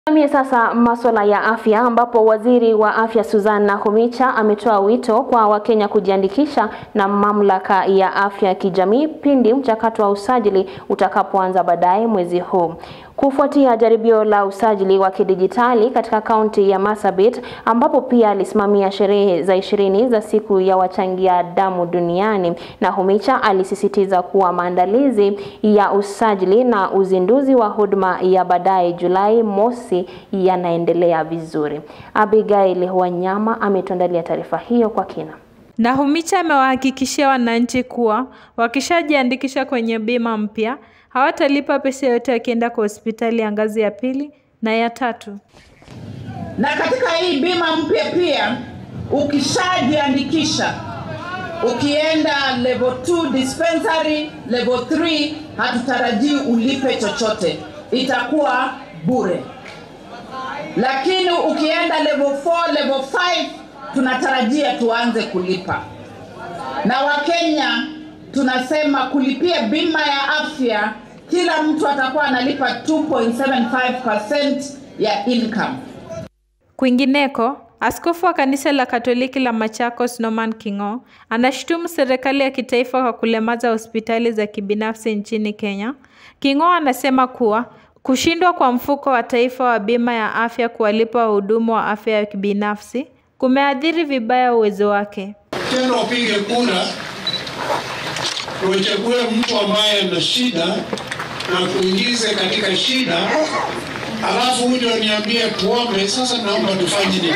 Tuangalie sasa masuala ya afya ambapo waziri wa afya Susan Nakhumicha ametoa wito kwa Wakenya kujiandikisha na mamlaka ya afya ya kijamii pindi mchakato wa usajili utakapoanza baadaye mwezi huu. Kufuatia jaribio la usajili wa kidijitali katika kaunti ya Marsabit ambapo pia alisimamia sherehe za ishirini za siku ya wachangia damu duniani, Nakhumicha alisisitiza kuwa maandalizi ya usajili na uzinduzi wa huduma ya baadaye Julai mosi yanaendelea vizuri. Abigail Wanyama ametuandalia taarifa hiyo kwa kina. Nakhumicha amewahakikishia wananchi kuwa wakishajiandikisha kwenye bima mpya hawatalipa pesa yoyote wakienda kwa hospitali ya ngazi ya pili na ya tatu. Na katika hii bima mpya pia, ukishajiandikisha ukienda level 2 dispensary, level 3 hatutarajii ulipe chochote, itakuwa bure. Lakini ukienda level 4, level 5 tunatarajia tuanze kulipa. Na Wakenya tunasema kulipia bima ya afya, kila mtu atakuwa analipa 2.75% ya income. Kwingineko, askofu wa kanisa la Katoliki la Machakos Norman King'o anashutumu serikali ya kitaifa kwa kulemaza hospitali za kibinafsi nchini Kenya. King'o anasema kuwa kushindwa kwa mfuko wa taifa wa bima ya afya kuwalipa wahudumu wa afya ya kibinafsi kumeathiri vibaya uwezo wake. Tena upige kura uchague mtu ambaye ana shida na kuingize katika shida, alafu uje uniambie tuombe. Sasa naomba tufanye nini?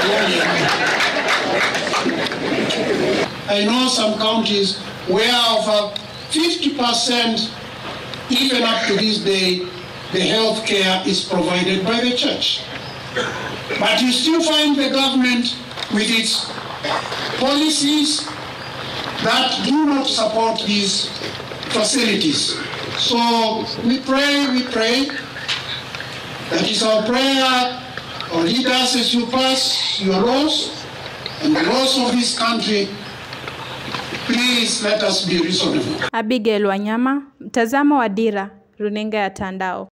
I know some counties where over 50% even up to this day the health care is provided by the church. But you still find the government with its policies that do not support these facilities. So we pray, we pray. That is our prayer. Our leaders, as you pass your laws and the laws of this country, please let us be reasonable. Abigail Wanyama, mtazamo wa Dira, runinga ya Tandao.